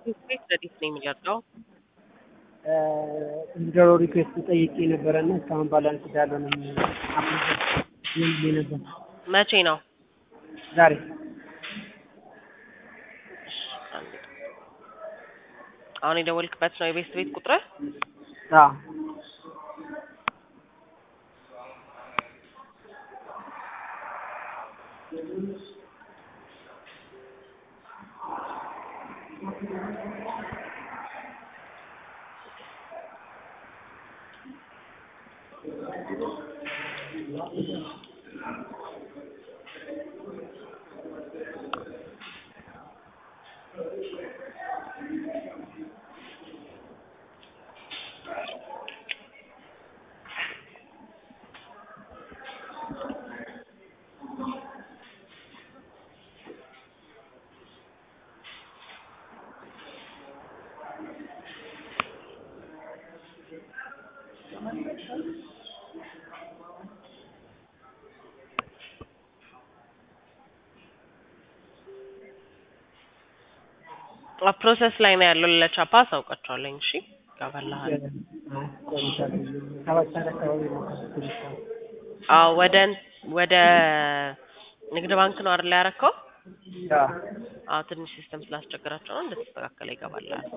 ቤት ለዲስ ነው የሚለቀው። ዊዝድሮ ሪኩዌስት ጠይቄ ነበረ እና እስካሁን ባላንስ እንዳልሆነ ይል ነበር። መቼ ነው? ዛሬ አሁን የደወልክበት ነው የቤት ቤት ቁጥር? አዎ ፕሮሰስ ላይ ነው ያለው። ለቻፓ አሳውቃቸዋለኝ። እሺ ይገባልሃል። ሰባት ሰዓት አካባቢ ነው ትንሽ አዎ ወደ ወደ ንግድ ባንክ ነው አይደል ያረከው? አዎ አዎ ትንሽ ሲስተም ስላስቸገራቸው ነው እንደተስተካከለ ይገባልሃል።